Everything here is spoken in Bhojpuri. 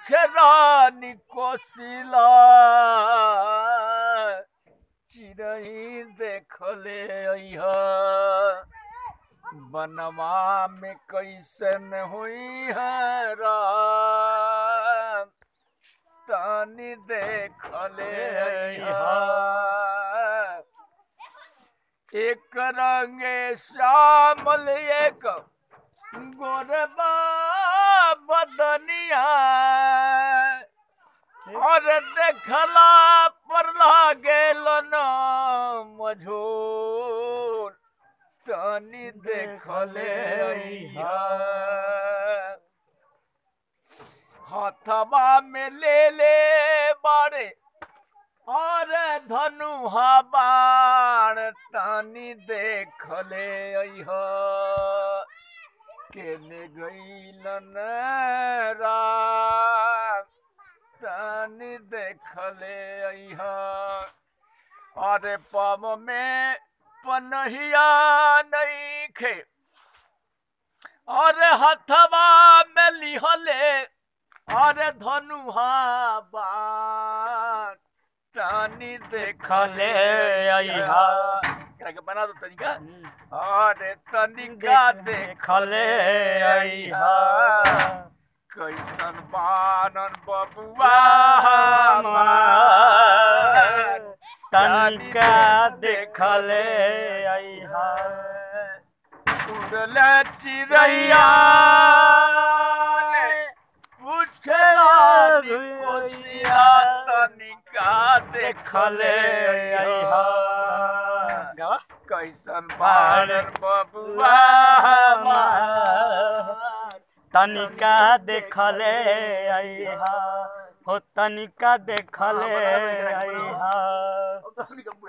पूछे रानी कोसिला चिरई देखले अइहा बनवा में कैसन हुई है राम तानी देखले अइहा एक रंगे श्यामल एक गोरबा बदनिया और देखला पर लागेल न मझोर तनी देखले अइहा हथवा में ले ले बारे और धनुहा बाण तानी देखले अइहा केने गईलन राम तानी देखले अइहा अरे पम में पनहिया नहीं खे अरे हथवा में लिहले अरे धनुहा बाण तानी देखले अइहा एकरा के बना दो तनिका अरे तनिका देखले अइहा कैसन बानन बबुआ हमार तनिका देखले अइहा उड़ले चिड़ैया पूछला कोसिया तनिका देखले अइहा गावा कैसन बानन बबुआ हमार तनिका देखले अइहा हो तनिका देखले अइहा